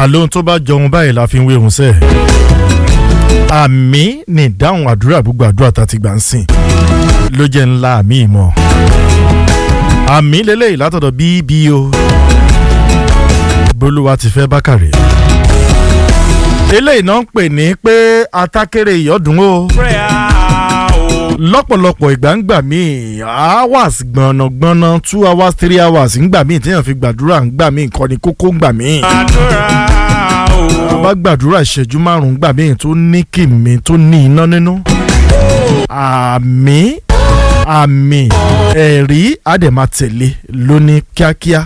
àlóhun tó bá jọun báyìí la fi ń wéhun sẹ́ẹ̀. àmì ní ìdáhùn àdúrà gbogbo àdúrà tá a ti gbà ń sìn ló jẹ́ ńlá àmì ìmọ̀. àmì lélẹ́yìí látọ̀dọ̀ bbo bolúwa ti fẹ́ bákàrẹ̀. eléyìí náà ń pè ní pé atákéré ìyọ́dún o lọ́pọ̀lọpọ̀ ìgbà ń gbà míì hours gbọ̀nàgbọ̀nà two hours three hours ń gbà míì téèyàn fi gbàdúrà ń gbà míì kọ́ni kókó ń gbà míì. bá gbàdúrà ìṣẹ́jú márùn-ún gbà míì tó ní kìmí tó ní iná nínú. àmì àmì ẹ̀rí àdèmàtẹ̀lé lóní kíákíá.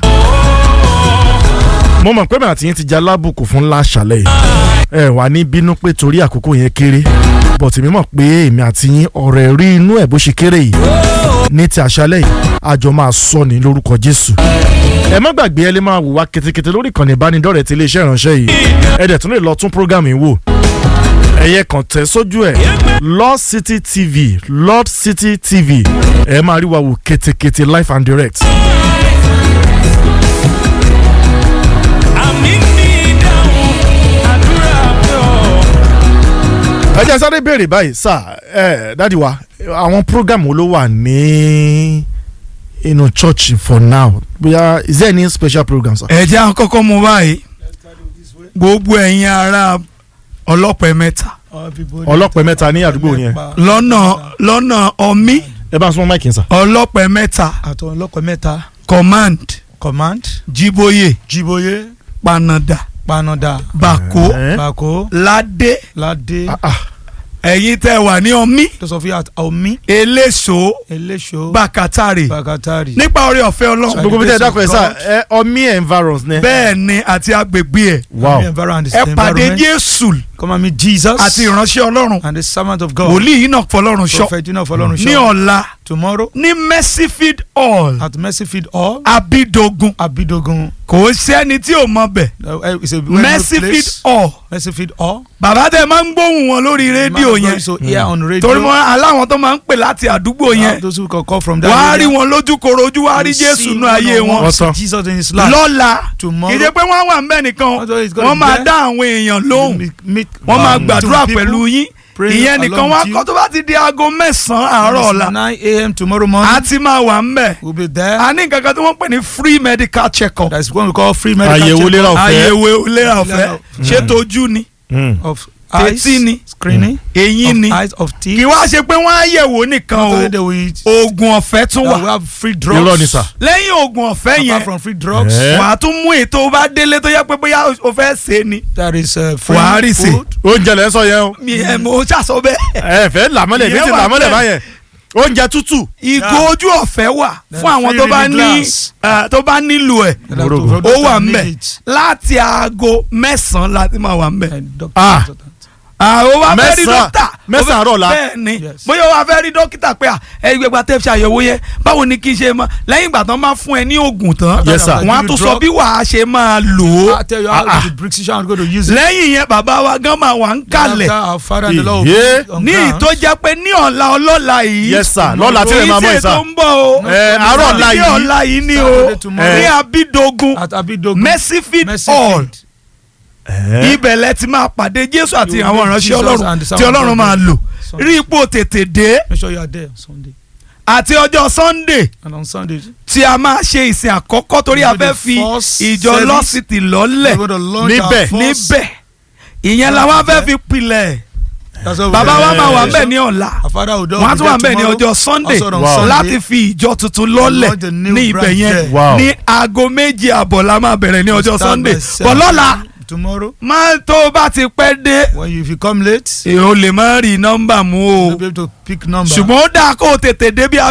mo mọ̀ pé màá ti yín ti já lábùkù fún láṣàlẹ̀ yìí ẹ wà ní bínú pé torí àkókò yẹn kéré bọ̀tì mímọ̀ pé èmi àti yín ọ̀rẹ́ rí inú ẹ̀ bó ṣe kéré yìí ní ti àṣálẹ̀ yìí àjọ máa sọ ní lórúkọ Jésù ẹ má gbàgbé ẹ lè máa wò wá ketekete lórí ìkànnì ìbánidọ́rẹ̀ẹ́ ti iléeṣẹ́ ìránṣẹ́ yìí ẹ dẹ̀ tún lè lọ tún prógámù yìí wò ẹ̀yẹ kàn tẹ̀ sójú ẹ̀ Lord City TV Lord City TV ẹ máa rí wa wò ketekete live and direct. ẹ jẹ́ sáré béèrè báyìí sá ẹ dádì wa àwọn program wo ló wà ní inú church for now bóyá is there any special program sir. ẹ jẹ́ àkọ́kọ́ mu báyìí gbogbo ẹ̀yin ará ọlọ́pẹ mẹ́ta ọlọ́pẹ mẹ́ta ní àdúgbò yẹn lọ́nà lọ́nà ọmí ẹ bá ń súnmọ́ máìkì sá. ọlọ́pẹ mẹ́ta àtọ̀ ọlọ́pàá mẹ́ta command command jíbóyè jíbóyè panada panada bako Ẹ? bako ládé ládé Ah, ah. ẹ̀yin tẹ́ wà ní ọmí tó sọ fún yà omi eléso eléso bàkátàrè bakatari nípa orí ọ̀fẹ́ ọlọ́run gbogbo bí tẹ́ ẹ dákọ̀ ẹ sá God. ẹ ọmí environs ní. bẹ́ẹ̀ ni àti agbègbè ẹ̀ wow environment ẹ pàdé jésù come and meet Jesus àti ìránṣẹ́ ọlọ́run and the servant of God wòlíì yìí náà fọlọ́run ṣọ́ prophet Enoch Fọlọ́run ní ṣọ́ ọ̀la tomorrow ní mercyfield hall at Mercyfield Hall abidogun Abidogun kò sẹ́ni tí ò mọ bẹ̀ uh, uh, it's a well-known mercyfield place hall Mercyfield Hall bàbá tẹ máa ń gbóhùn wọn lórí rédíò Man of God yẹn is so here on radio torí wọn aláwọn tó máa ń pè láti àdúgbò Uh, yẹn those who can call from that wàá rí area. wọn lójú korojú wàá rí You jésù see nú one ayé on wọn one, Ọ̀tọ̀. see Jesus in his life lọ́la Tomorrow. kì í ṣe pé wọ́n wà ń bẹ̀ nìkan Although he's gonna wọ́n máa be dá àwọn èèyàn lóhùn Meet- meet, wọ́n máa um, gbàdúrà two people, pẹ̀lú yín pray ìyẹn nìkan along wá with kọ́ you. tó bá ti di aago mẹ́sàn-án And àárọ̀ it's ọ̀la 9 a.m. tomorrow morning a ti máa wà ń bẹ̀ we'll be there a ní nǹkan kan tí wọ́n pè ní free medical check-up that's what we call free medical Àyẹ̀wò check-up ìlera ọ̀fẹ́. àyẹ̀wò ìlera ọ̀fẹ́ Ìlera ṣé tójú ni Mm. of Tẹ́tí eyes ni. screening eyín of ni eyes of teeth kì í wá ṣe pé wọ́n á yẹ̀wò nìkan Not o only that we oògùn ọ̀fẹ́ tún that we wà have free drugs irọ́ ni sà. lẹ́yìn oògùn ọ̀fẹ́ yẹn apart from free drugs Eh. wàá tún mú ètò bá délé tó yẹ pé bóyá o fẹ́ ṣe ni there is uh, free Wàá rí sí. food oúnjẹ lẹ́ ń sọ yẹn o mi ẹ̀ mo ṣàṣọ bẹ́ẹ̀. ẹ fẹ́ làmọ́lẹ̀ ní Ìyẹn ti wà làmọ́lẹ̀ bẹ́ẹ̀. báyẹn oúnjẹ tútù. ìgò ojú ọ̀fẹ́ wà Then fún àwọn free tó bá reading ní glass. eh, tó bá nílò ẹ̀ And that- Morogo. for ó those wà that ń need bẹ̀ it. láti aago mẹ́sàn-án láti máa wà ń bẹ̀. And doctor- Ah. àwọn wa fẹ́ rí Mẹ́sàn-án- dókítà mẹ́sàn-án àárọ̀ la. bẹ́ẹ̀ ni Yes. bóyá wa fẹ́ rí dókítà pé à ẹ gbẹgbà tẹ́ fi àyẹ̀wò yẹn báwo ni kí n ṣe máa lẹ́yìn ìgbà tán máa fún ẹ ní oògùn tán Yes, sir. wọ́n á tún sọ bí wàá ṣe máa lò ó I tell you how Ah, ah. the prescription I'm going to use it. lẹ́yìn yẹn bàbá wa gan máa wà ń kalẹ̀ After our father and the Lord will Iye. be on ní ground. ìtó jẹ́ pé ní ọ̀la ọlọ́la yìí yes sir lọ́la tí ẹ máa mọ̀ kì í ẹ̀ ṣe sà. tó ń bọ̀ o ẹ àárọ̀ ọ̀la ní yìí ọ̀la yìí ni o Saturday tomorrow. ní abidogun at Abidogun mercyfield Mercyfield. hall ibẹ̀ lẹ ti máa pàdé jésù àti You àwọn meet ìránṣẹ́ Jesus ọlọ́run and the tí servant ọlọ́run of máa God. lò Sunday. rí ipò tètè dé Make sure you are there Sunday. àti ọjọ́ sunday And on Sunday, tí a máa ṣe ìsìn àkọ́kọ́ torí a We'll do fẹ́ the fi first ìjọ service. lọ́sìtì lọ́lẹ̀ we're going to launch Níbẹ̀. our first. níbẹ̀ ìyẹn la wá fẹ́ fi pilẹ̀ That's what bàbá wa we're máa wà doing. ńbẹ̀ ní ọ̀la Our father will do wọ́n á be tún wà there ńbẹ̀ ní tomorrow. ọjọ́ sunday Also on Wow. Sunday. láti fi ìjọ tuntun lọ́lẹ̀ Launch the new ní ibẹ̀ branch yẹn there. Wow. ní aago méje àbọ̀ la máa bẹ̀rẹ̀ ní ọjọ́ Start sunday by seven. bọ̀ lọ́la Tomorrow, máa tó o bá ti pẹ́ dé when you, if you come late, èèyàn ò lè má rí nọ́mbà mú o you'll be able to pick number. ṣùgbọ́n ó dáa kó o tètè dé bí